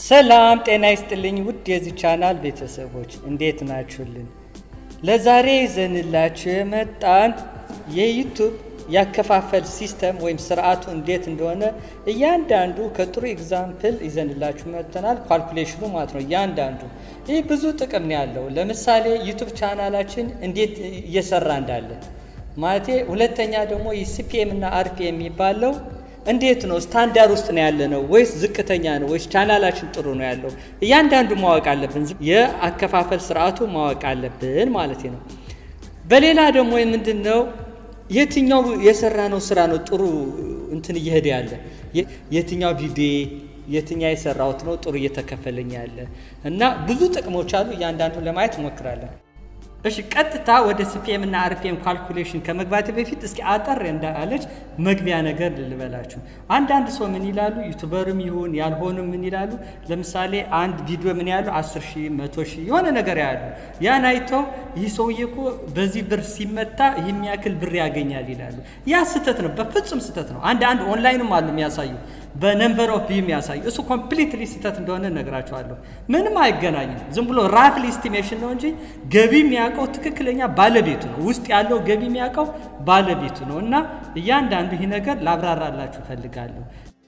ሰላም ጤና ይስጥልኝ ውድ የዚህ ቻናል ቤተሰቦች እንዴት ናችሁልን? ለዛሬ ይዘንላችሁ የመጣን የዩቱብ ያከፋፈል ሲስተም ወይም ስርዓቱ እንዴት እንደሆነ እያንዳንዱ ከጥሩ ኤግዛምፕል ይዘንላችሁ መጥተናል። ካልኩሌሽኑ ማለት ነው። እያንዳንዱ ይህ ብዙ ጥቅም ነው ያለው። ለምሳሌ ዩቱብ ቻናላችን እንዴት እየሰራ እንዳለ ማለቴ፣ ሁለተኛ ደግሞ የሲፒኤም እና አርፒኤም የሚባለው እንዴት ነው ስታንዳርድ ውስጥ ነው ያለ ነው ወይስ ዝቅተኛ ነው ወይስ ቻናላችን ጥሩ ነው ያለው እያንዳንዱ ማወቅ አለብን። የአከፋፈል ስርዓቱ ማወቅ አለብን ማለት ነው። በሌላ ደግሞ ምንድን ነው የትኛው የሰራ ነው ስራ ነው ጥሩ እንትን እየሄደ ያለ የትኛው ቪዲዮ የትኛው የሰራሁት ነው ጥሩ እየተከፈለኝ ያለ እና ብዙ ጥቅሞች አሉ። እያንዳንዱ ለማየት እንሞክራለን። እሺ ቀጥታ ወደ ሲፒኤም እና አርፒኤም ካልኩሌሽን ከመግባት በፊት እስኪ አጠር እንዳለች መግቢያ ነገር ልልበላችሁ። አንዳንድ ሰው ምን ይላሉ፣ ዩቱበርም ይሁን ያልሆኑም ምን ይላሉ፣ ለምሳሌ አንድ ቪዲዮ ምን ያሉ 10 ሺህ መቶ ሺህ የሆነ ነገር ያሉ ያን አይተው ይህ ሰውዬ እኮ በዚህ ብር ሲመታ ይህን ያክል ብር ያገኛል ይላሉ። ያ ስህተት ነው፣ በፍጹም ስህተት ነው። አንድ አንድ ኦንላይንም አሉ የሚያሳዩ በነምበር ኦፍ ቪው የሚያሳዩ እሱ ኮምፕሊትሊ ስህተት እንደሆነ እነግራቸዋለሁ። ምንም አይገናኝም። ዝም ብሎ ራፍሊ ኢስቲሜሽን ነው እንጂ ገቢ የሚያውቀው ትክክለኛ ባለቤቱ ነው። ውስጥ ያለው ገቢ የሚያውቀው ባለቤቱ ነው። እና እያንዳንዱ ይህ ነገር ላብራራላችሁ እፈልጋለሁ።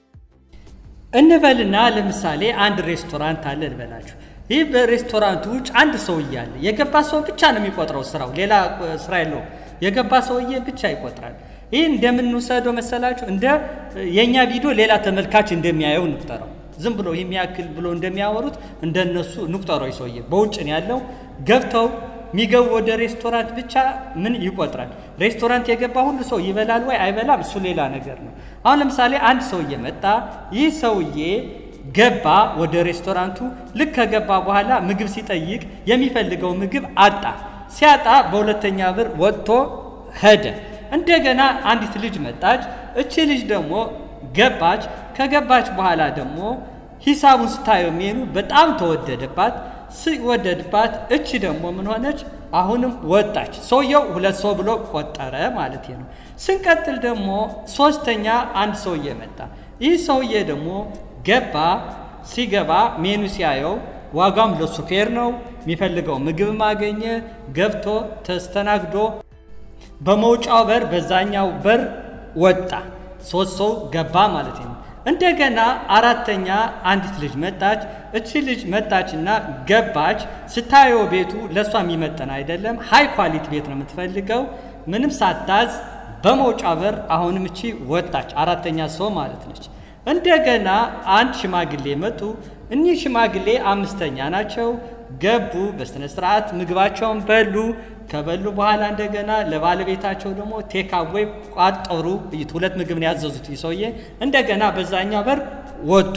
እንበልና ለምሳሌ አንድ ሬስቶራንት አለ ልበላችሁ። ይህ በሬስቶራንቱ ውጭ አንድ ሰው እያለ የገባ ሰው ብቻ ነው የሚቆጥረው ስራው፣ ሌላ ስራ የለውም። የገባ ሰውዬ ብቻ ይቆጥራል። ይህ እንደምንውሰደው መሰላችሁ እንደ የእኛ ቪዲዮ ሌላ ተመልካች እንደሚያየው እንቁጠረው። ዝም ብሎ የሚያክል ብሎ እንደሚያወሩት እንደነሱ እንቁጠረው። ሰውዬ በውጭ ነው ያለው። ገብተው የሚገቡ ወደ ሬስቶራንት ብቻ ምን ይቆጥራል? ሬስቶራንት የገባ ሁሉ ሰው ይበላል ወይ አይበላም? እሱ ሌላ ነገር ነው። አሁን ለምሳሌ አንድ ሰውዬ መጣ። ይህ ሰውዬ ገባ ወደ ሬስቶራንቱ። ልክ ከገባ በኋላ ምግብ ሲጠይቅ የሚፈልገው ምግብ አጣ። ሲያጣ በሁለተኛ ብር ወጥቶ ሄደ። እንደገና አንዲት ልጅ መጣች። እቺ ልጅ ደግሞ ገባች። ከገባች በኋላ ደግሞ ሂሳቡን ስታየው ሜኑ በጣም ተወደደባት። ሲወደድባት እቺ ደግሞ ምን ሆነች? አሁንም ወጣች። ሰውየው ሁለት ሰው ብሎ ቆጠረ ማለት ነው። ስንቀጥል ደግሞ ሶስተኛ አንድ ሰውዬ መጣ። ይህ ሰውዬ ደግሞ ገባ። ሲገባ ሜኑ ሲያየው ዋጋም ለሱ ፌር ነው። የሚፈልገው ምግብ ማገኘ። ገብቶ ተስተናግዶ በመውጫው በር በዛኛው በር ወጣ። ሶስት ሰው ገባ ማለት ነው። እንደገና አራተኛ አንዲት ልጅ መጣች። እቺ ልጅ መጣችና ገባች። ስታየው ቤቱ ለእሷ የሚመጠን አይደለም። ሃይ ኳሊቲ ቤት ነው የምትፈልገው። ምንም ሳታዝ በመውጫ በር አሁንም እቺ ወጣች። አራተኛ ሰው ማለት ነች። እንደገና አንድ ሽማግሌ መጡ። እኒህ ሽማግሌ አምስተኛ ናቸው። ገቡ። በስነ ስርዓት ምግባቸውን በሉ። ከበሉ በኋላ እንደገና ለባለቤታቸው ደግሞ ቴካዌይ ቋጠሩ። ሁለት ምግብ ነው ያዘዙት ሰውዬ። እንደገና በዛኛው በር ወጡ።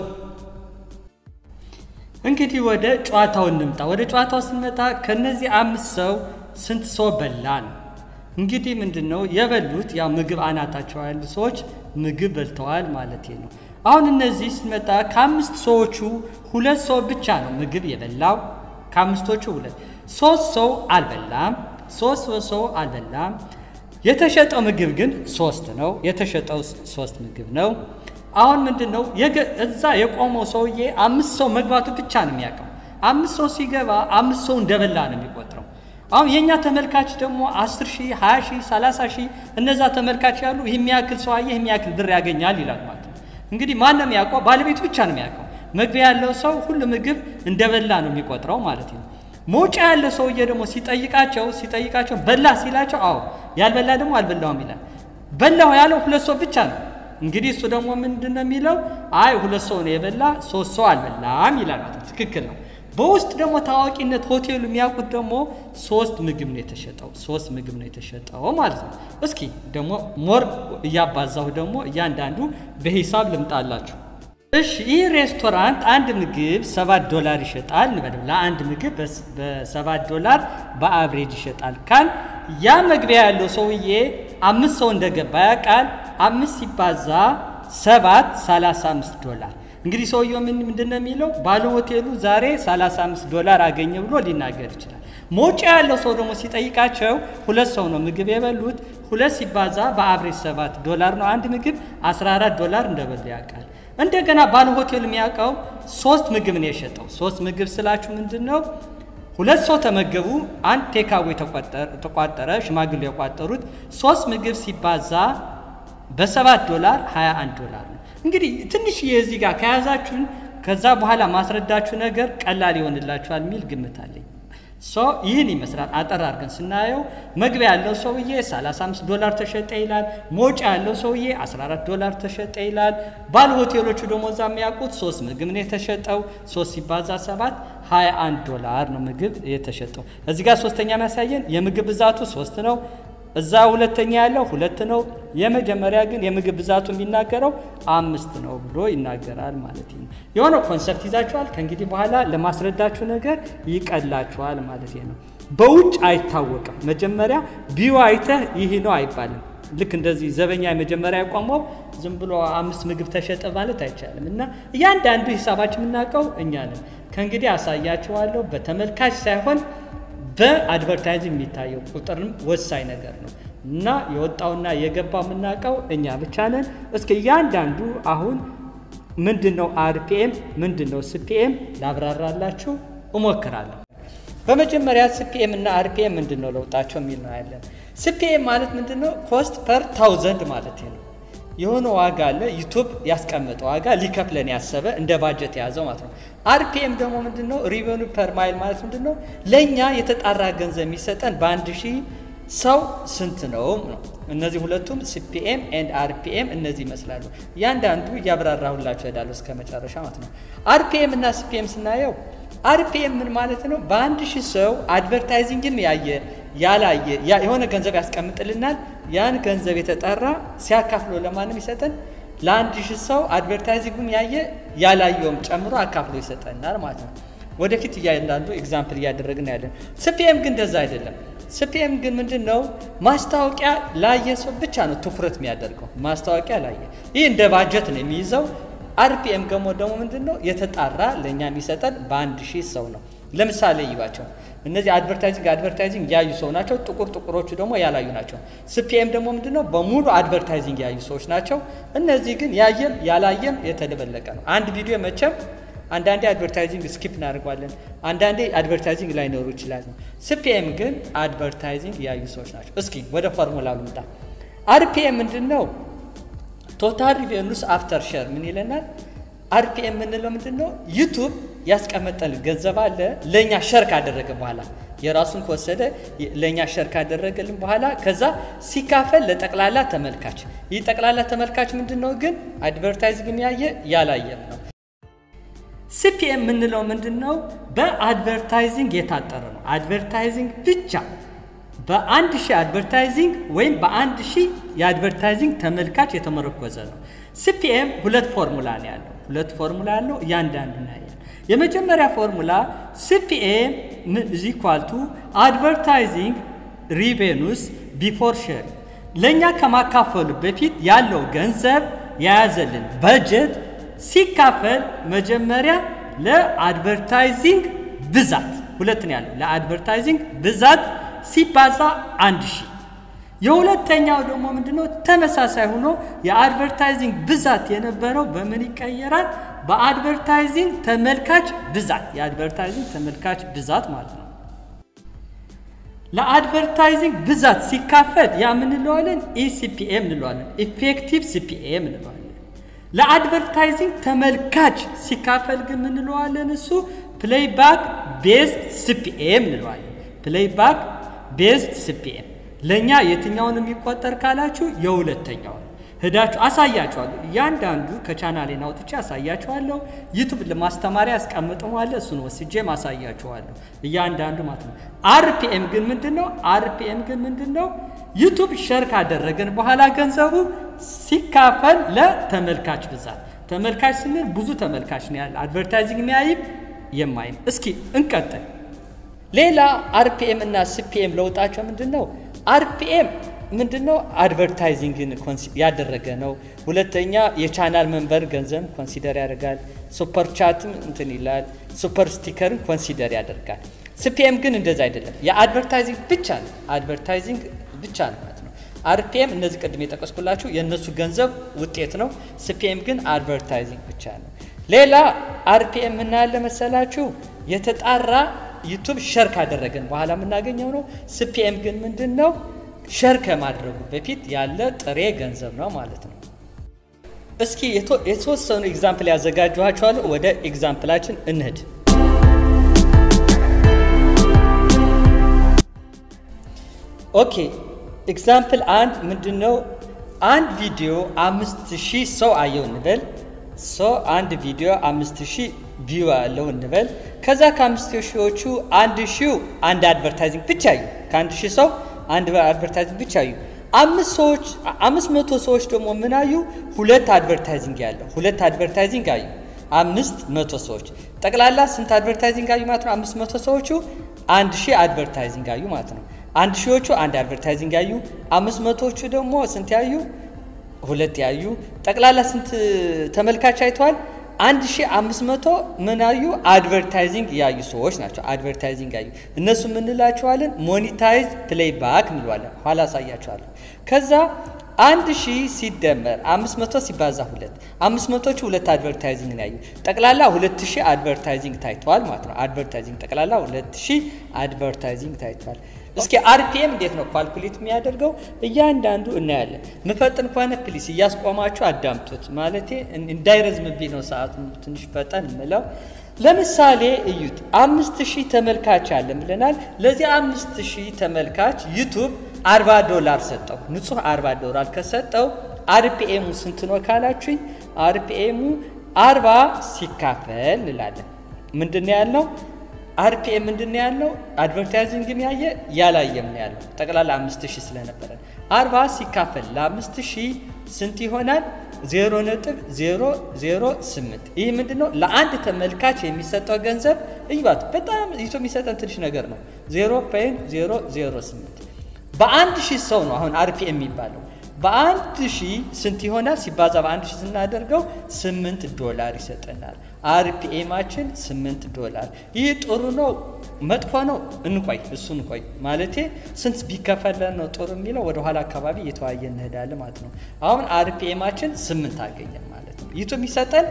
እንግዲህ ወደ ጨዋታው እንምጣ። ወደ ጨዋታው ስንመጣ ከነዚህ አምስት ሰው ስንት ሰው በላ ነው? እንግዲህ ምንድን ነው የበሉት? ያው ምግብ አናታቸው ያሉ ሰዎች ምግብ በልተዋል ማለት ነው። አሁን እነዚህ ስንመጣ ከአምስት ሰዎቹ ሁለት ሰው ብቻ ነው ምግብ የበላው። ከአምስቶቹ ሁለት ሶስት ሰው አልበላም። ሶስት ሰው አልበላም። የተሸጠው ምግብ ግን ሶስት ነው። የተሸጠው ሶስት ምግብ ነው። አሁን ምንድን ነው እዛ የቆመው ሰውዬ አምስት ሰው መግባቱ ብቻ ነው የሚያውቀው። አምስት ሰው ሲገባ አምስት ሰው እንደበላ ነው የሚቆጥረው። አሁን የእኛ ተመልካች ደግሞ አስር ሺህ ሀያ ሺህ ሰላሳ ሺህ እነዛ ተመልካች ያሉ ይህ የሚያክል ሰው አየህ የሚያክል ብር ያገኛል ይላል ማለት ነው። እንግዲህ ማን ነው የሚያውቀው? ባለቤቱ ብቻ ነው የሚያውቀው። መግቢያ ያለው ሰው ሁሉ ምግብ እንደበላ ነው የሚቆጥረው ማለት ነው። መውጫ ያለ ሰውዬ ደግሞ ሲጠይቃቸው ሲጠይቃቸው በላ ሲላቸው አዎ ያልበላ ደግሞ አልበላውም ይላል። በላሁ ያለው ሁለት ሰው ብቻ ነው። እንግዲህ እሱ ደግሞ ምንድን ነው የሚለው? አይ ሁለት ሰው ነው የበላ ሶስት ሰው አልበላም ይላል ማለት ነው። ትክክል ነው። በውስጥ ደግሞ ታዋቂነት ሆቴሉ የሚያውቁት ደግሞ ሶስት ምግብ ነው የተሸጠው፣ ሶስት ምግብ ነው የተሸጠው ማለት ነው። እስኪ ደግሞ ሞር እያባዛሁ ደግሞ እያንዳንዱ በሂሳብ ልምጣላችሁ። እሺ ይህ ሬስቶራንት አንድ ምግብ ሰባት ዶላር ይሸጣል እንበለው። ለአንድ ምግብ በሰባት ዶላር በአብሬጅ ይሸጣል ካል ያ መግቢያ ያለው ሰውዬ አምስት ሰው እንደገባ ያውቃል። አምስት ሲባዛ ሰባት ሰላሳ አምስት ዶላር እንግዲህ ሰውየው ምንድን ነው የሚለው ባለ ሆቴሉ ዛሬ 35 ዶላር አገኘ ብሎ ሊናገር ይችላል። መውጫ ያለው ሰው ደግሞ ሲጠይቃቸው ሁለት ሰው ነው ምግብ የበሉት። ሁለት ሲባዛ በአብሬጅ ሰባት ዶላር ነው አንድ ምግብ 14 ዶላር እንደበሉ ያውቃል። እንደገና ባለ ሆቴል የሚያውቀው ሶስት ምግብ ነው የሸጠው። ሶስት ምግብ ስላችሁ ምንድን ነው? ሁለት ሰው ተመገቡ፣ አንድ ቴካዌ ተቋጠረ፣ ሽማግሌ የቋጠሩት ሶስት ምግብ ሲባዛ በሰባት ዶላር 21 ዶላር ነው። እንግዲህ ትንሽ የዚህ ጋር ከያዛችሁን ከዛ በኋላ ማስረዳችሁ ነገር ቀላል ይሆንላችኋል የሚል ግምት አለኝ። ሶ ይህን ይመስላል አጠር አድርገን ስናየው። መግቢያ ያለው ሰውዬ 35 ዶላር ተሸጠ ይላል። መውጫ ያለው ሰውዬ 14 ዶላር ተሸጠ ይላል። ባለ ሆቴሎቹ ደግሞ እዛ የሚያውቁት ሶስት ምግብ ነው የተሸጠው። ሶስት ሲባዛ ሰባት 21 ዶላር ነው ምግብ የተሸጠው። እዚህ ጋር ሶስተኛ የሚያሳየን የምግብ ብዛቱ ሶስት ነው። እዛ ሁለተኛ ያለው ሁለት ነው። የመጀመሪያ ግን የምግብ ብዛቱ የሚናገረው አምስት ነው ብሎ ይናገራል ማለት ነው። የሆነ ኮንሰፕት ይዛችኋል። ከእንግዲህ በኋላ ለማስረዳችሁ ነገር ይቀላችኋል ማለት ነው። በውጭ አይታወቅም። መጀመሪያ ቢዩ አይተህ ይህ ነው አይባልም። ልክ እንደዚህ ዘበኛ የመጀመሪያ ያቋመው ዝም ብሎ አምስት ምግብ ተሸጠ ማለት አይቻልም። እና እያንዳንዱ ሂሳባችን የምናውቀው እኛ ነን። ከእንግዲህ አሳያችኋለሁ በተመልካች ሳይሆን በአድቨርታይዚንግ የሚታየው ቁጥርም ወሳኝ ነገር ነው እና የወጣውና የገባው የምናውቀው እኛ ብቻ ነን። እስኪ እያንዳንዱ አሁን ምንድን ነው አርፒኤም፣ ምንድን ነው ስፒኤም ላብራራላችሁ እሞክራለሁ። በመጀመሪያ ስፒኤም እና አርፒኤም ምንድን ነው ለውጣቸው የሚል ነው ያለን። ስፒኤም ማለት ምንድን ነው? ኮስት ፐር ታውዘንድ ማለት ነው። የሆነ ዋጋ አለ ዩቱብ ያስቀመጠ ዋጋ ሊከፍለን ያሰበ እንደ ባጀት የያዘው ማለት ነው። አርፒኤም ደግሞ ምንድን ነው? ሪቨኑ ፐር ማይል ማለት ምንድን ነው? ለእኛ የተጣራ ገንዘብ የሚሰጠን በአንድ ሺህ ሰው ስንት ነው ነው። እነዚህ ሁለቱም ሲፒኤም ኤንድ አርፒኤም እነዚህ ይመስላሉ። እያንዳንዱ እያብራራሁላችሁ እሄዳለሁ እስከ መጨረሻ ማለት ነው። አርፒኤም እና ሲፒኤም ስናየው አርፒኤም ምን ማለት ነው? በአንድ ሺህ ሰው አድቨርታይዚንግን ያየ ያላየ የሆነ ገንዘብ ያስቀምጥልናል። ያን ገንዘብ የተጠራ ሲያካፍሎ ለማንም ይሰጠን ለአንድ ሺህ ሰው አድቨርታይዚንግም ያየ ያላየውም ጨምሮ አካፍሎ ይሰጠናል ማለት ነው። ወደፊት እያንዳንዱ ኤግዛምፕል እያደረግን ያለን። ስፒኤም ግን እንደዛ አይደለም። ስፒኤም ግን ምንድን ነው? ማስታወቂያ ላየ ሰው ብቻ ነው ትኩረት የሚያደርገው። ማስታወቂያ ላየ ይህ እንደ ባጀት ነው የሚይዘው። አርፒኤም ገሞ ደግሞ ምንድን ነው? የተጣራ ለእኛ የሚሰጠን በአንድ ሺህ ሰው ነው። ለምሳሌ ይባቸው እነዚህ አድቨርታይዚንግ አድቨርታይዚንግ ያዩ ሰው ናቸው። ጥቁር ጥቁሮቹ ደግሞ ያላዩ ናቸው። ስፒኤም ደግሞ ምንድን ነው? በሙሉ አድቨርታይዚንግ ያዩ ሰዎች ናቸው። እነዚህ ግን ያየም ያላየም የተደበለቀ ነው። አንድ ቪዲዮ መቼም አንዳንዴ አድቨርታይዚንግ ስኪፕ እናደርጓለን። አንዳንዴ አድቨርታይዚንግ ላይኖሩ ይችላል። ስፒኤም ግን አድቨርታይዚንግ ያዩ ሰዎች ናቸው። እስኪ ወደ ፎርሙላ ልምጣ። አርፒኤም ምንድን ነው? ቶታል ሪቬኑስ አፍተር ሸር ምን ይለናል? አርፒኤም የምንለው ምንድን ነው? ዩቱብ ያስቀመጠን ገንዘብ አለ ለእኛ ሸር ካደረገ በኋላ የራሱን ከወሰደ ለእኛ ሸር ካደረገልን በኋላ ከዛ ሲካፈል ለጠቅላላ ተመልካች። ይህ ጠቅላላ ተመልካች ምንድን ነው ግን አድቨርታይዚንግ ያየ ያላየም ነው። ሲፒኤም የምንለው ምንድን ነው? በአድቨርታይዚንግ የታጠረ ነው። አድቨርታይዚንግ ብቻ በአንድ ሺህ አድቨርታይዚንግ ወይም በአንድ ሺህ የአድቨርታይዚንግ ተመልካች የተመረኮዘ ነው። ሲፒኤም ሁለት ፎርሙላ ነው ያለው። ሁለት ፎርሙላ ያለው እያንዳንዱ ያያል። የመጀመሪያ ፎርሙላ ሲፒኤም ኢዝ ኢኳል ቱ አድቨርታይዚንግ ሪቬኑስ ቢፎር ሼር፣ ለእኛ ከማካፈሉ በፊት ያለው ገንዘብ የያዘልን በጀት ሲካፈል መጀመሪያ ለአድቨርታይዚንግ ብዛት ሁለት ነው ያለው። ለአድቨርታይዚንግ ብዛት ሲባዛ አንድ ሺህ የሁለተኛው ደግሞ ምንድነው? ተመሳሳይ ሆኖ የአድቨርታይዚንግ ብዛት የነበረው በምን ይቀየራል? በአድቨርታይዚንግ ተመልካች ብዛት የአድቨርታይዚንግ ተመልካች ብዛት ማለት ነው። ለአድቨርታይዚንግ ብዛት ሲካፈል ያ ምን እንለዋለን? ኢሲፒኤም እንለዋለን። ኢፌክቲቭ ሲፒኤም እንለዋለን። ለአድቨርታይዚንግ ተመልካች ሲካፈል ግን ምን እንለዋለን? እሱ ፕሌይባክ ቤዝድ ሲፒኤም እንለዋለን። ፕሌይባክ ቤዝድ ሲፒኤም ለእኛ የትኛውን የሚቆጠር ካላችሁ የሁለተኛው ነው። ሄዳችሁ አሳያችኋለሁ። እያንዳንዱ ከቻናሌን አውጥቼ አሳያችኋለሁ። ዩቱብ ለማስተማሪያ ያስቀምጠዋለ እሱን ወስጄ ማሳያችኋለሁ። እያንዳንዱ ማለት ነው። አርፒኤም ግን ምንድን ነው? አርፒኤም ግን ምንድን ነው? ዩቱብ ሸር ካደረገን በኋላ ገንዘቡ ሲካፈል ለተመልካች ብዛት። ተመልካች ስንል ብዙ ተመልካች ነው ያለ፣ አድቨርታይዚንግ የሚያይም የማይም። እስኪ እንቀጥል። ሌላ አርፒኤም እና ሲፒኤም ለውጣቸው ምንድን ነው? አርፒኤም ምንድን ነው? አድቨርታይዚንግን ያደረገ ነው። ሁለተኛ የቻናል መንበር ገንዘብ ኮንሲደር ያደርጋል። ሱፐር ቻትም እንትን ይላል። ሱፐር ስቲከርን ኮንሲደር ያደርጋል። ሲፒኤም ግን እንደዛ አይደለም። የአድቨርታይዚንግ ብቻ ነው። አድቨርታይዚንግ ብቻ ነው ማለት ነው። አርፒኤም እነዚህ ቅድም የጠቀስኩላችሁ የእነሱ ገንዘብ ውጤት ነው። ሲፒኤም ግን አድቨርታይዚንግ ብቻ ነው። ሌላ አርፒኤም ምናያለ መሰላችሁ የተጣራ ዩቱብ ሸር ካደረገን በኋላ የምናገኘው ነው። ሲፒኤም ግን ምንድን ነው? ሸር ከማድረጉ በፊት ያለ ጥሬ ገንዘብ ነው ማለት ነው። እስኪ የተወሰኑ ኤግዛምፕል ያዘጋጀኋቸዋለሁ። ወደ ኤግዛምፕላችን እንሂድ። ኦኬ ኤግዛምፕል አንድ ምንድን ነው? አንድ ቪዲዮ አምስት ሺህ ሰው አየው እንበል። ሰው አንድ ቪዲዮ አምስት ሺህ ቪው አለው እንበል። ከዛ ከአምስት ሺዎቹ አንድ ሺው አንድ አድቨርታይዚንግ ብቻ አዩ። ከአንድ ሺህ ሰው አንድ አድቨርታይዚንግ ብቻ አዩ። አምስት ሰዎች አምስት መቶ ሰዎች ደግሞ ምን አዩ? ሁለት አድቨርታይዚንግ ያለው ሁለት አድቨርታይዚንግ አዩ። አምስት መቶ ሰዎች ጠቅላላ ስንት አድቨርታይዚንግ አዩ ማለት ነው? አምስት መቶ ሰዎቹ አንድ ሺህ አድቨርታይዚንግ አዩ ማለት ነው። አንድ ሺዎቹ አንድ አድቨርታይዚንግ ያዩ፣ አምስት መቶዎቹ ደግሞ ስንት ያዩ? ሁለት ያዩ። ጠቅላላ ስንት ተመልካች አይተዋል? አንድ ሺህ አምስት መቶ ምን ያዩ? አድቨርታይዚንግ ያዩ ሰዎች ናቸው። አድቨርታይዚንግ ያዩ እነሱ ምንላቸዋለን? ሞኒታይዝ ፕሌይ ባክ እንለዋለን። ኋላ አሳያቸዋለሁ። ከዛ አንድ ሺህ ሲደመር አምስት መቶ ሲባዛ ሁለት አምስት መቶቹ ሁለት አድቨርታይዚንግ ያዩ ጠቅላላ ሁለት ሺህ አድቨርታይዚንግ ታይተዋል ማለት ነው። አድቨርታይዚንግ ጠቅላላ ሁለት ሺህ አድቨርታይዚንግ ታይተዋል። እስኪ አርፒኤም እንዴት ነው ኳልኩሌት የሚያደርገው? እያንዳንዱ እናያለን። ምፈጥን ከሆነ ፕሊስ እያስቆማችሁ አዳምጡት። ማለቴ እንዳይረዝምብኝ ነው ሰዓቱ ትንሽ ፈጠን ምለው። ለምሳሌ እዩት፣ አምስት ሺህ ተመልካች አለን ብለናል። ለዚህ አምስት ሺህ ተመልካች ዩቱብ አርባ ዶላር ሰጠው። ንጹህ አርባ ዶላር ከሰጠው አርፒኤሙ ስንት ነው ካላችሁኝ፣ አርፒኤሙ አርባ ሲካፈል እንላለን። ምንድን ነው ያልነው? አርፒኤም ምንድን ነው ያለው? አድቨርታይዚንግም ያየ ያላየም ነው ያለው። ጠቅላላ አምስት ሺህ ስለነበረ አርባ ሲካፈል ለአምስት ሺህ ስንት ይሆናል? ዜሮ ነጥብ ዜሮ ዜሮ ስምንት ይህ ምንድን ነው? ለአንድ ተመልካች የሚሰጠው ገንዘብ እዩባት። በጣም ይቶ የሚሰጠን ትንሽ ነገር ነው። ዜሮ ፖይንት ዜሮ ዜሮ ስምንት በአንድ ሺህ ሰው ነው አሁን አርፒኤም የሚባለው በአንድ ሺህ ስንት ይሆናል? ሲባዛ በአንድ ሺህ ስናደርገው ስምንት ዶላር ይሰጠናል። አርፒኤማችን ስምንት ዶላር። ይህ ጥሩ ነው መጥፎ ነው? እንቆይ እሱ እንቆይ ማለቴ ስንት ቢከፈለን ነው ጥሩ የሚለው ወደ ኋላ አካባቢ እየተዋየ እንሄዳለን ማለት ነው። አሁን አርፒኤማችን ስምንት አገኘን ማለት ነው። ይቱ የሚሰጠን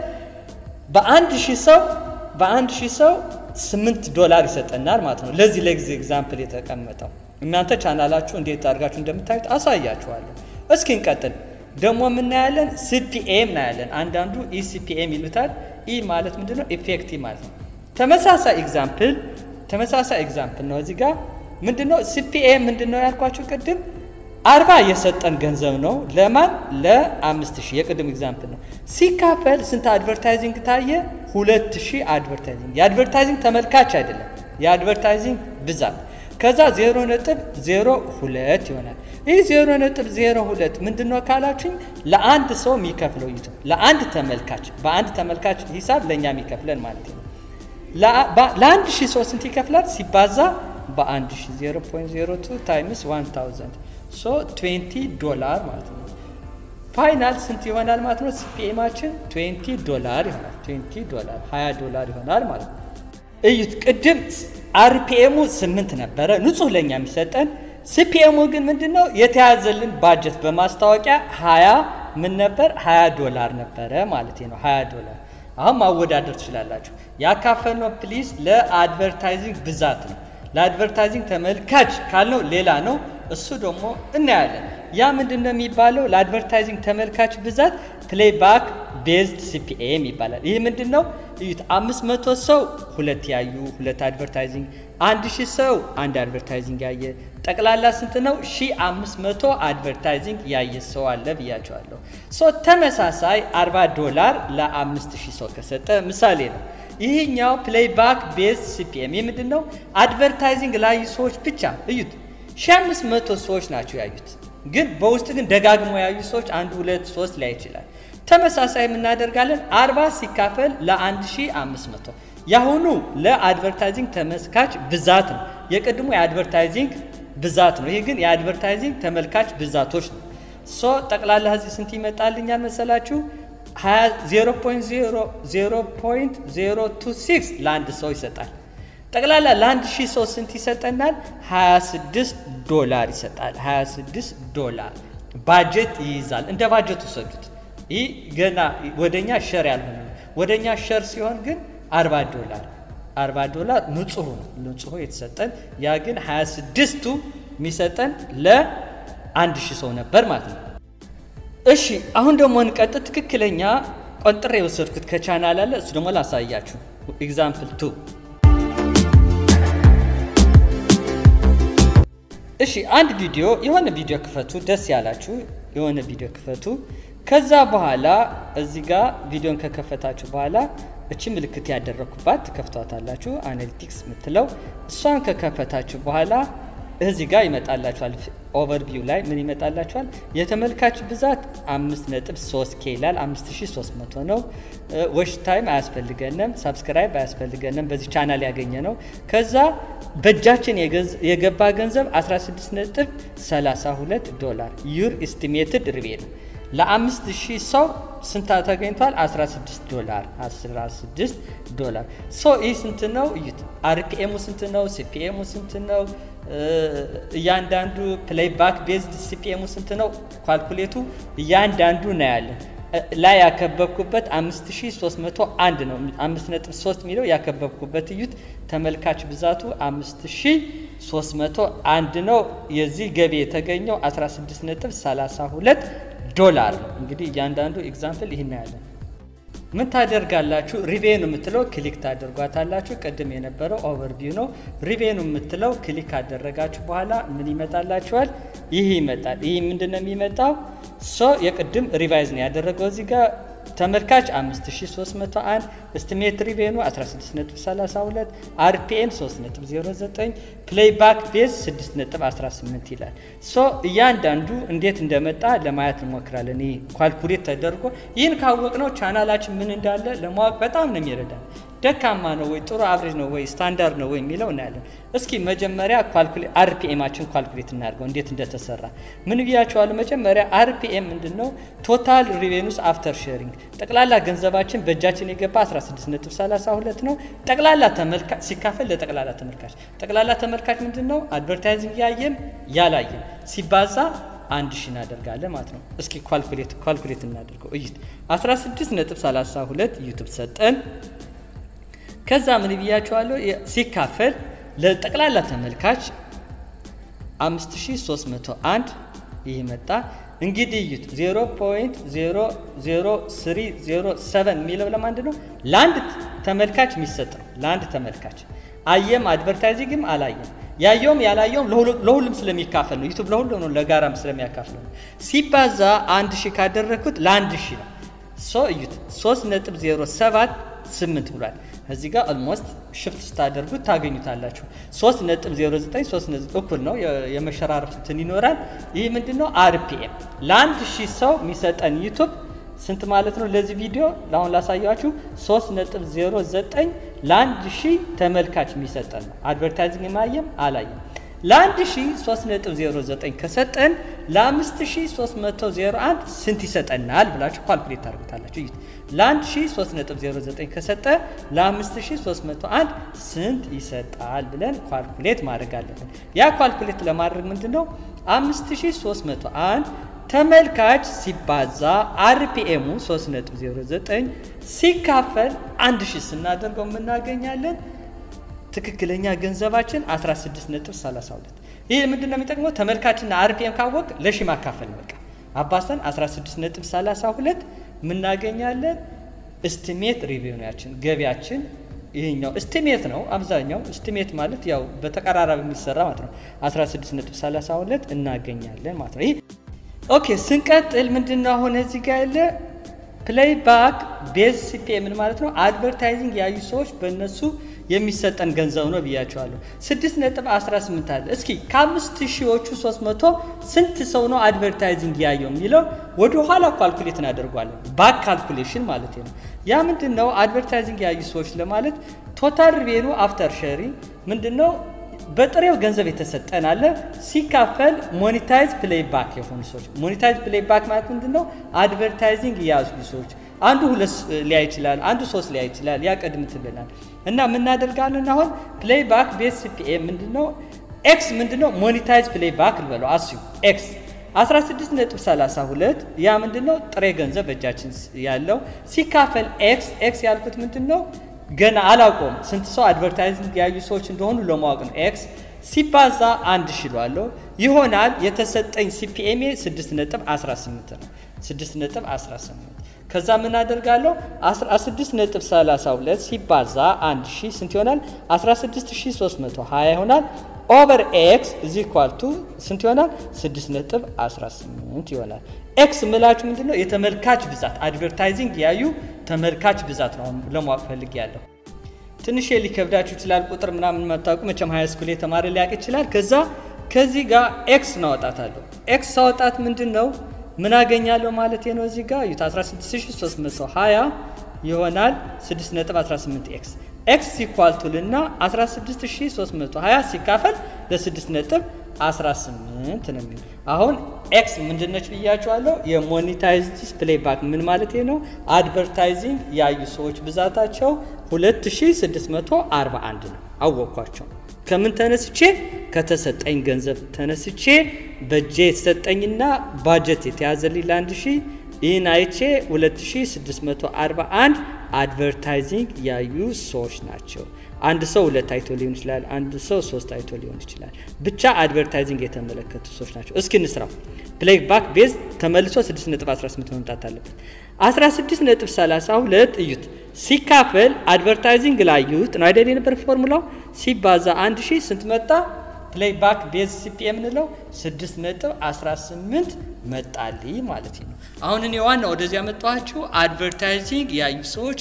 በአንድ ሺህ ሰው በአንድ ሺህ ሰው ስምንት ዶላር ይሰጠናል ማለት ነው። ለዚህ ለጊዜ ኤግዛምፕል የተቀመጠው እናንተ ቻናላችሁ እንዴት አድርጋችሁ እንደምታዩት አሳያችኋለሁ። እስኪ እንቀጥል። ደግሞ የምናያለን ሲፒኤም እናያለን። አንዳንዱ ኢሲፒኤም ይሉታል። ኢ ማለት ምንድን ነው? ኢፌክቲቭ ማለት ነው። ተመሳሳይ ኤግዛምፕል ተመሳሳይ ኤግዛምፕል ነው። እዚህ ጋር ምንድን ነው ሲፒኤም ምንድን ነው ያልኳችሁ ቅድም አርባ የሰጠን ገንዘብ ነው። ለማን ለአምስት ሺህ የቅድም ኤግዛምፕል ነው። ሲካፈል ስንት አድቨርታይዚንግ ታየ? ሁለት ሺህ አድቨርታይዚንግ የአድቨርታይዚንግ ተመልካች አይደለም፣ የአድቨርታይዚንግ ብዛት ከዛ ዜሮ ነጥብ ዜሮ ሁለት ይሆናል። ይህ ዜሮ ነጥብ ዜሮ ሁለት ምንድን ነው ካላችሁኝ ለአንድ ሰው የሚከፍለው ዩቱብ ለአንድ ተመልካች በአንድ ተመልካች ሂሳብ ለእኛ የሚከፍለን ማለት ነው። ለአንድ ሺህ ሰው ስንት ይከፍላል ሲባዛ በአንድ ሺህ ዜሮ ፖይንት ዜሮ ቱ ታይምስ ዋን ታውዘንድ ሶ ትዌንቲ ዶላር ማለት ነው። ፋይናል ስንት ይሆናል ማለት ነው? ሲፒኤማችን ትዌንቲ ዶላር ይሆናል። ትዌንቲ ዶላር ሀያ ዶላር ይሆናል ማለት ነው። እዩት ቅድም አርፒኤሙ ስምንት ነበረ ንጹህ ለእኛ የሚሰጠን ሲፒኤሙ ግን ምንድን ነው የተያዘልን ባጀት በማስታወቂያ ሀያ ምን ነበር ሀያ ዶላር ነበረ ማለት ነው ሀያ ዶላር አሁን ማወዳደር ትችላላችሁ ያካፈልነው ፕሊስ ለአድቨርታይዚንግ ብዛት ነው ለአድቨርታይዚንግ ተመልካች ካልነው ሌላ ነው እሱ ደግሞ እናያለን ያ ምንድን ነው የሚባለው ለአድቨርታይዚንግ ተመልካች ብዛት ፕሌይባክ ቤዝድ ሲፒኤም ይባላል ይህ ምንድን ነው እዩት አምስት መቶ ሰው ሁለት ያዩ ሁለት አድቨርታይዚንግ አንድ ሺህ ሰው አንድ አድቨርታይዚንግ ያየ ጠቅላላ ስንት ነው ሺ አምስት መቶ አድቨርታይዚንግ ያየ ሰው አለ ብያቸዋለሁ ሶ ተመሳሳይ አርባ ዶላር ለአምስት ሺህ ሰው ከሰጠ ምሳሌ ነው ይህኛው ፕሌይባክ ቤዝ ሲፒኤም ይህ ምንድን ነው አድቨርታይዚንግ ላዩ ሰዎች ብቻ እዩት ሺ አምስት መቶ ሰዎች ናቸው ያዩት ግን በውስጥ ግን ደጋግሞ ያዩ ሰዎች አንድ ሁለት ሶስት ላይ ይችላል ተመሳሳይ የምናደርጋለን አርባ ሲካፈል ለአንድ ሺ አምስት መቶ ያሁኑ ለአድቨርታይዚንግ ተመልካች ብዛት ነው የቅድሞ የአድቨርታይዚንግ ብዛት ነው ይህ ግን የአድቨርታይዚንግ ተመልካች ብዛቶች ነው ሶ ጠቅላላ ህዚህ ስንት ይመጣልኛል መሰላችሁ 0.026 ለአንድ ሰው ይሰጣል ጠቅላላ ለአንድ ሺህ ሰው ስንት ይሰጠናል 26 ዶላር ይሰጣል 26 ዶላር ባጀት ይይዛል እንደ ባጀት ውሰዱት ይህ ገና ወደኛ ሸር ያልሆነ ወደ እኛ ሸር ሲሆን ግን 40 ዶላር 40 ዶላር ንጹሁ ነው ንጹሁ የተሰጠን ያ ግን 26ቱ የሚሰጠን ለአንድ ሺህ ሰው ነበር ማለት ነው። እሺ አሁን ደግሞ እንቀጥል። ትክክለኛ ቆንጥሬ የወሰድኩት ከቻናል አለ እሱ ደግሞ ላሳያችሁ። ኤግዛምፕል ቱ እሺ አንድ ቪዲዮ የሆነ ቪዲዮ ክፈቱ፣ ደስ ያላችሁ የሆነ ቪዲዮ ክፈቱ። ከዛ በኋላ እዚህ ጋር ቪዲዮን ከከፈታችሁ በኋላ እቺ ምልክት ያደረኩባት ትከፍቷታላችሁ። አናሊቲክስ የምትለው እሷን ከከፈታችሁ በኋላ እዚህ ጋር ይመጣላችኋል። ኦቨርቪው ላይ ምን ይመጣላችኋል? የተመልካች ብዛት 5.3 ኬ ይላል። 5300 ነው። ዎች ታይም አያስፈልገንም፣ ሳብስክራይብ አያስፈልገንም። በዚህ ቻናል ያገኘ ነው። ከዛ በእጃችን የገባ ገንዘብ 16.32 ዶላር ዩር ኤስቲሜትድ ሪቬኑ ለአምስት ሺህ ሰው ስንት ተገኝቷል? 16 ዶላር 16 ዶላር ሶ ይህ ስንት ነው? እዩት። አርፒኤሙ ስንት ነው? ሲፒኤሙ ስንት ነው? እያንዳንዱ ፕሌይባክ ቤዝድ ሲፒኤሙ ስንት ነው? ኳልኩሌቱ እያንዳንዱ እናያለን። ላይ ያከበብኩበት 5301 ነው። 5.3 የሚለው ያከበብኩበት እዩት። ተመልካች ብዛቱ 5301 ነው። የዚህ ገቢ የተገኘው 16.32 ዶላር ነው። እንግዲህ እያንዳንዱ ኤግዛምፕል ይህን ያለን ምን ታደርጋላችሁ? ሪቬኑ የምትለው ክሊክ ታደርጓታላችሁ። ቅድም የነበረው ኦቨርቪው ነው። ሪቬኑ የምትለው ክሊክ ካደረጋችሁ በኋላ ምን ይመጣላችኋል? ይህ ይመጣል። ይህ ምንድን ነው የሚመጣው? ሶ የቅድም ሪቫይዝ ነው ያደረገው እዚህ ጋር ተመልካች 5301 እስቲሜት ሪቬኑ 16.32 አርፒኤም 3.09 ፕሌይባክ ቤዝ 6.18 ይላል። ሶ እያንዳንዱ እንዴት እንደመጣ ለማየት እንሞክራለን። ይህ ኳልኩሌት ተደርጎ ይህን ካወቅነው ቻናላችን ምን እንዳለ ለማወቅ በጣም ነው የሚረዳል። ደካማ ነው ወይ ጥሩ አብሬጅ ነው ወይ ስታንዳርድ ነው ወይ የሚለው እናያለን። እስኪ መጀመሪያ አርፒኤማችን ኳልኩሌት እናድርገው እንዴት እንደተሰራ። ምን ብያቸዋለሁ? መጀመሪያ አርፒኤም ምንድን ነው? ቶታል ሪቬኑስ አፍተር ሼሪንግ ጠቅላላ ገንዘባችን በእጃችን የገባ 16.32 ነው። ጠቅላላ ተመልካች ሲካፈል ለጠቅላላ ተመልካች ጠቅላላ ተመልካች ምንድን ነው? አድቨርታይዚንግ ያየም ያላየም ሲባዛ አንድ ሺ እናደርጋለን ማለት ነው። እስኪ ኳልኩሌት ኳልኩሌት እናደርገው። እዩት 16.32 ዩቱብ ሰጠን። ከዛ ምን ብያቸዋለሁ? ሲካፈል ለጠቅላላ ተመልካች 5301 ይህ መጣ። እንግዲህ እዩት 0.00307 የሚለው ለማንድ ነው? ለአንድ ተመልካች የሚሰጥ ነው። ለአንድ ተመልካች አየም አድቨርታይዚንግም አላየም ያየውም ያላየውም ለሁሉም ስለሚካፈል ነው። ዩቱብ ለሁሉም ነው፣ ለጋራም ስለሚያካፍለው ነው። ሲባዛ አንድ ሺህ ካደረግኩት ለአንድ ሺህ ነው። ሶ እዩት 3.07 8 ብሏል። እዚህ ጋር ኦልሞስት ሽፍት ስታደርጉት ታገኙታላችሁ። 3.09 3 እኩል ነው። የመሸራረፍ እንትን ይኖራል። ይህ ምንድን ነው? አርፒኤም ለአንድ ሺህ ሰው የሚሰጠን ዩቱብ ስንት ማለት ነው? ለዚህ ቪዲዮ ለአሁን ላሳያችሁ 3.09 ለአንድ ሺህ ተመልካች የሚሰጠን ነው። አድቨርታይዚንግ የማየም አላየም ለአንድ ሺህ 3.09 ከሰጠን ለ5301 ስንት ይሰጠናል ብላችሁ ኳልኩሌት ታደርጉታላችሁ። እዩት ለአንድ ሺህ 3.09 ከሰጠ ለ5301 ስንት ይሰጣል ብለን ኳልኩሌት ማድረግ አለብን። ያ ኳልኩሌት ለማድረግ ምንድን ነው 5301 ተመልካች ሲባዛ አርፒኤሙ 3.09 ሲካፈል 1000 ስናደርገው የምናገኛለን ትክክለኛ ገንዘባችን 16.32 ይህ ምንድን ነው የሚጠቅመው? ተመልካችና አርፒኤም ካወቅ ለሺ ማካፈል በቃ አባስተን 16.32 የምናገኛለን። እስቲሜት ሪቪውያችን ገቢያችን ይህኛው እስቲሜት ነው። አብዛኛው እስቲሜት ማለት ያው በተቀራራቢ የሚሰራ ማለት ነው። 16.32 እናገኛለን ማለት ነው። ይህ ኦኬ። ስንቀጥል ምንድን ነው አሁን እዚህ ጋር ያለ ፕሌይ ባክ ቤዝ ሲፒኤም ምን ማለት ነው? አድቨርታይዚንግ ያዩ ሰዎች በእነሱ የሚሰጠን ገንዘብ ነው ብያቸዋለሁ። 6.18 አለ። እስኪ ከአምስት ሺዎቹ 300 ስንት ሰው ነው አድቨርታይዚንግ ያየው የሚለው ወደ ኋላ ኳልኩሌት እናደርጓለን። ባክ ካልኩሌሽን ማለት ነው። ያ ምንድን ነው? አድቨርታይዚንግ ያዩ ሰዎች ለማለት ቶታል ሪቬኑ አፍተር ሸሪ ምንድን ነው? በጥሬው ገንዘብ የተሰጠን አለ ሲካፈል ሞኔታይዝ ፕሌይ ባክ የሆኑ ሰዎች። ሞኔታይዝ ፕሌይ ባክ ማለት ምንድን ነው? አድቨርታይዚንግ የያዙ ሰዎች አንዱ ሁለት ሊያ ይችላል፣ አንዱ ሶስት ሊያ ይችላል። ያ ቀድም ትልናል እና የምናደርጋለን አሁን ፕሌይ ባክ ቤስ ሲፒኤ ምንድን ነው? ኤክስ ምንድን ነው? ሞኔታይዝ ፕሌይ ባክ ልበለው አስዩ ኤክስ 16.32 ያ ምንድን ነው? ጥሬ ገንዘብ በእጃችን ያለው ሲካፈል ኤክስ ኤክስ ያልኩት ምንድን ነው? ገና አላውቀውም። ስንት ሰው አድቨርታይዚንግ ያዩ ሰዎች እንደሆኑ ለማወቅ ነው። ኤክስ ሲባዛ አንድ ሽሏለሁ ይሆናል። የተሰጠኝ ሲፒኤም 6.18 ነው። 6.18 ከዛ ምን አደርጋለሁ? 16.32 ሲባዛ 1 ሺህ ስንት ይሆናል? 16320 ይሆናል። ኦቨር ኤክስ እዚ ኳልቱ ስንት ይሆናል? 6.18 ይሆናል። ኤክስ ምላችሁ ምንድን ነው? የተመልካች ብዛት አድቨርታይዚንግ ያዩ ተመልካች ብዛት ነው ለማወቅ ፈልግ ያለው። ትንሽ ሊከብዳችሁ ይችላል። ቁጥር ምናምን መታወቁ መቼም ሀይ ስኩል የተማረ ሊያውቅ ይችላል። ከዛ ከዚህ ጋር ኤክስ ናወጣታለሁ። ኤክስ ሳወጣት ምንድን ነው ምን አገኛለሁ ማለት ነው? እዚህ ጋር ዩት 16320 ይሆናል 6.18 ኤክስ ኤክስ ሲኳልቱልና 16320 ሲካፈል ለ6.18 ነው የሚል አሁን ኤክስ ምንድነች ብያቸዋለሁ። የሞኔታይዝድ ፕሌይባክ ምን ማለት ነው? አድቨርታይዚንግ ያዩ ሰዎች ብዛታቸው 2641 ነው። አወቅኳቸው። ከምን ተነስቼ ከተሰጠኝ ገንዘብ ተነስቼ በእጄ የተሰጠኝና ባጀት የተያዘልኝ ለአንድ ሺህ ይህን አይቼ 2641 አድቨርታይዚንግ ያዩ ሰዎች ናቸው። አንድ ሰው ሁለት አይቶ ሊሆን ይችላል። አንድ ሰው ሶስት አይቶ ሊሆን ይችላል። ብቻ አድቨርታይዚንግ የተመለከቱ ሰዎች ናቸው። እስኪ እንስራው። ፕሌይ ባክ ቤዝ ተመልሶ 6.18 መምጣት አለበት። 16.32 እዩት ሲካፈል አድቨርታይዚንግ ላዩት ነው አይደል የነበር ፎርሙላው ሲባዛ 1 ሺህ ስንት መጣ? ፕሌይ ባክ ቤዝ ሲፒኤም የምንለው 6.18 መጣልኝ ማለት ነው። አሁን እኔ ዋና ወደዚህ ያመጣኋችሁ አድቨርታይዚንግ ያዩ ሰዎች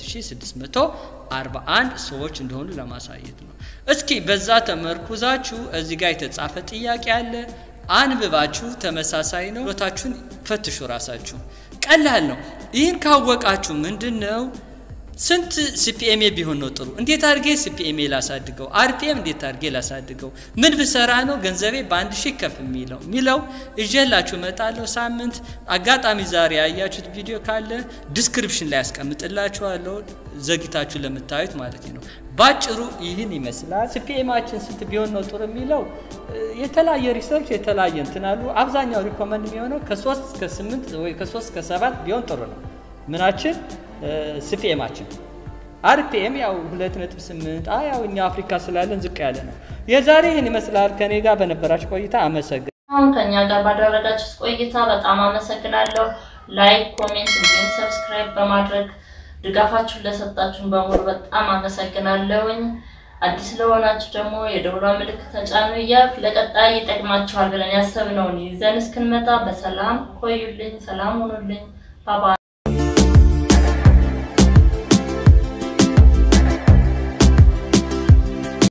2641 ሰዎች እንደሆኑ ለማሳየት ነው። እስኪ በዛ ተመርኩዛችሁ እዚህ ጋር የተጻፈ ጥያቄ አለ። አንብባችሁ ተመሳሳይ ነው ሎታችሁን ፈትሹ። ራሳችሁ ቀላል ነው። ይህን ካወቃችሁ ምንድን ነው ስንት ሲፒኤምኤ ቢሆን ነው ጥሩ? እንዴት አድርጌ ሲፒኤምኤ ላሳድገው? አርፒኤም እንዴት አድርጌ ላሳድገው? ምን ብሰራ ነው ገንዘቤ በአንድ ሺህ ከፍ የሚለው ሚለው እዤላችሁ እመጣለሁ። ሳምንት አጋጣሚ ዛሬ ያያችሁት ቪዲዮ ካለ ዲስክሪፕሽን ላይ ያስቀምጥላችኋለሁ፣ ዘግታችሁ ለምታዩት ማለት ነው። ባጭሩ ይህን ይመስላል። ሲፒኤማችን ስንት ቢሆን ነው ጥሩ የሚለው የተለያየ ሪሰርች የተለያየ እንትን አሉ። አብዛኛው ሪኮመንድ የሚሆነው ከሶስት እስከ ስምንት ወይ ከሶስት እስከ ሰባት ቢሆን ጥሩ ነው። ምናችን ሲፒኤማችን አርፒኤም ያው 2.8 አይ ያው እኛ አፍሪካ ስላለን ዝቅ ያለ ነው። የዛሬ ይህን ይመስላል። ከኔ ጋር በነበራችሁ ቆይታ አመሰግናለሁ። አሁን ከኛ ጋር ባደረጋችሁት ቆይታ በጣም አመሰግናለሁ። ላይክ፣ ኮሜንት እንዲሁም ሰብስክራይብ በማድረግ ድጋፋችሁን ለሰጣችሁን በሙሉ በጣም አመሰግናለሁኝ። አዲስ ለሆናችሁ ደግሞ የደውሏ ምልክት ተጫኑ እያልኩ ለቀጣይ ይጠቅማችኋል ብለን ያሰብነውን ይዘን እስክንመጣ በሰላም ቆዩልኝ። ሰላም ሁኑልኝ። ባባ